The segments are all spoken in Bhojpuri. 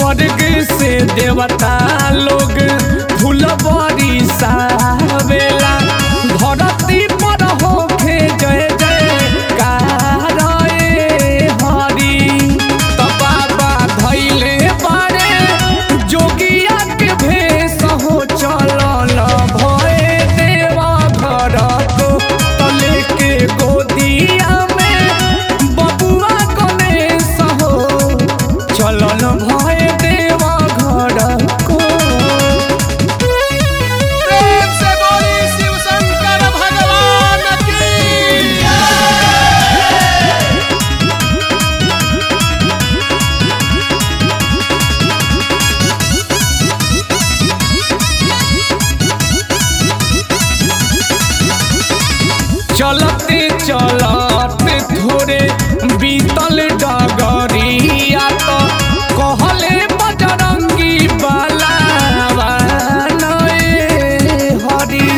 स्वर्ग से देवता लोग फुलबरी सावेला धरती पर होखे जय जय कारए हरि त बाबा धैले बारे जोगिया के भेष हो चलल भए देवा घर को तले के गोदिया में बबुआ गणेश हो चलल भए देवा घर को प्रेम से बोली शिव शंकर भगवान की चलते चलते थोड़े बीतल डगरिया तो कहले बजरंगी बाला हरी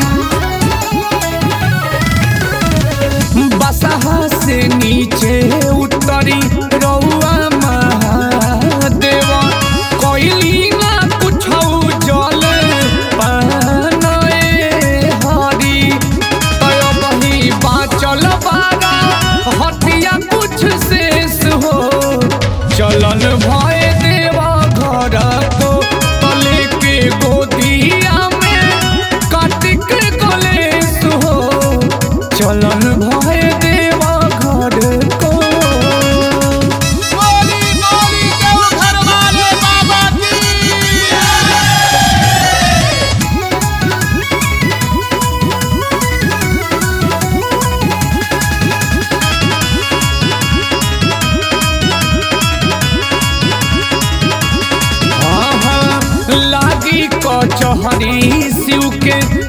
बसहा से नीचे उतरी रउआ महादेव कोइली ना कुछ जल पानए हरी तय बही बाचल बारा हटिया कुछ शेष हो चलन भय देवा घर को तले के गोदिया में कार्तिक कलेश हो चलन भय देवा घर को बोली बोली केहू घर वाले बाबा की आहा, लागी कचहरी शिव के